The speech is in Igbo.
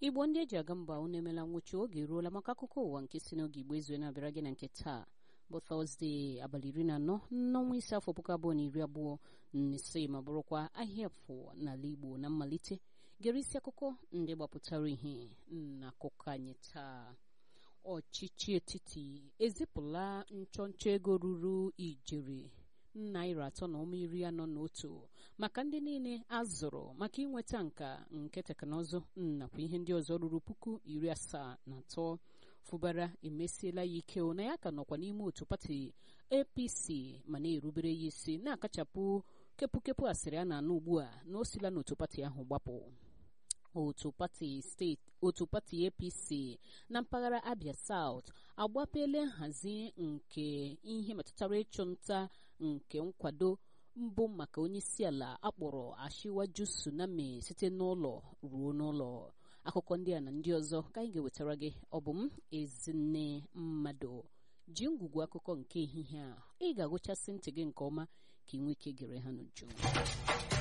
igbo ndị eji aga mba unu emela nwụchi oge eruola maka akụkọ ụwa nke si n'oge igbo ezue na-abịara gị na nke taa bụ tọzdee abalị iri na anọ n'ọnwa ise afọ puku abụọ na iri abụọ na ise ma bụrụkwa ahịa afọ n'ala igbo na mmalite gere isi akụkọ ndị gbapụtara ihe na akụkọ anyị taa ọchịchị etiti ezipụla nchọnchọ ego ruru ijeri naira atọ na ụma iri anọ na otu maka ndị niile a zụrụ maka inweta nka nke teknụzụ nakwa ihe ndị ọzọ ruru puku iri asaa na atọ fụbara emesiela ya ike na ya ka nọkwa n'ime otu pati apc ma na-erubere ya isi na-akachapụ kepụkepụ asịrị a na-anụ ugbu a na o sila n'otu pati ahụ gbapụ otu pati steeti otu pati apc na mpaghara abia south agbapela nhazi nke ihe metụtara ịchụ nta nke nkwado mbụ maka onyeisiala akpọrọ ashiwaju tsunami site n'ụlọ ruo n'ụlọ akụkọ ndị a na ndị ọzọ ka anyị ga-ewetara gị ọ bụ m ezinne mmadụ ji ngwugwu akụkọ nke ehihie a ị ga-agụchasị ntị gị nke ọma ka ị nwee ike gere ha n'uju